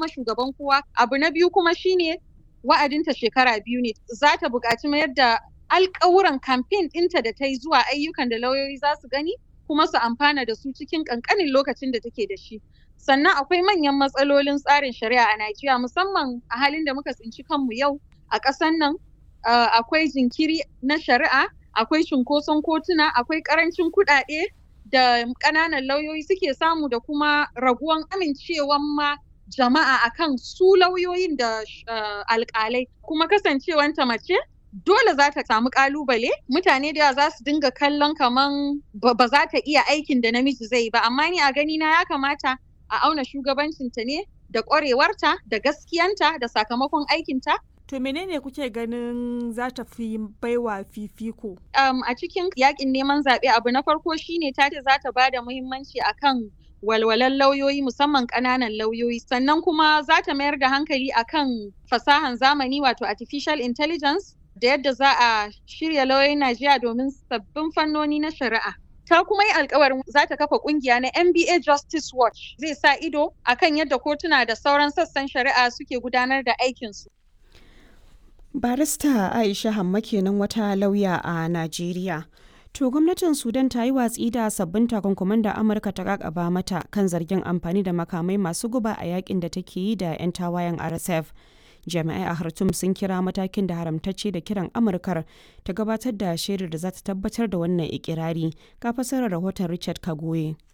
zama shugaban kowa abu na biyu kuma shine wa'adinta shekara biyu ne za ta buƙaci mayar da alƙawuran kamfen ɗinta da ta yi zuwa ayyukan da lauyoyi za su gani kuma su amfana da su cikin ƙanƙanin lokacin da take da shi sannan akwai manyan matsalolin tsarin shari'a a Najeriya musamman a halin da muka tsinci kanmu yau a ƙasan nan akwai jinkiri na shari'a akwai cunkoson kotuna akwai ƙarancin kuɗaɗe da ƙananan lauyoyi suke samu da kuma raguwan amincewan ma jama'a akan su lauyoyin da alƙalai kuma kasancewanta mace dole za ta samu ƙalubale mutane da yawa za su dinga kallon kaman ba za ta iya aikin da namiji zai yi ba amma ni a gani na ya kamata a auna shugabancinta ne da ƙwarewarta da gaskiyanta da sakamakon aikinta To menene kuke ganin za ta fi baiwa fifiko? Um, a cikin yakin neman zaɓe abu na farko shine ta ce za ta ba da muhimmanci akan walwalan lauyoyi musamman ƙananan lauyoyi sannan kuma za ta mayar da hankali akan fasahan zamani wato artificial intelligence da yadda za a shirya lauyoyin Najeriya domin sabbin fannoni na shari'a. ta kuma yi alkawarin za ta kafa kungiya na NBA Justice Watch zai sa ido akan yadda kotuna da sauran sassan shari'a suke gudanar da aikinsu. Barista Aisha Hamma kenan wata lauya a Najeriya. To gwamnatin Sudan ta yi watsi da sabbin takunkuman da Amurka ta kakaba mata kan zargin amfani da makamai masu guba a yakin da take yi da 'yan tawayen RSF. Jami'ai a Khartoum sun kira matakin da haramtacce da kiran Amurkar ta gabatar da shaidar da za ta tabbatar da wannan ikirari. Ka fasarar rahoton Richard Kagoye.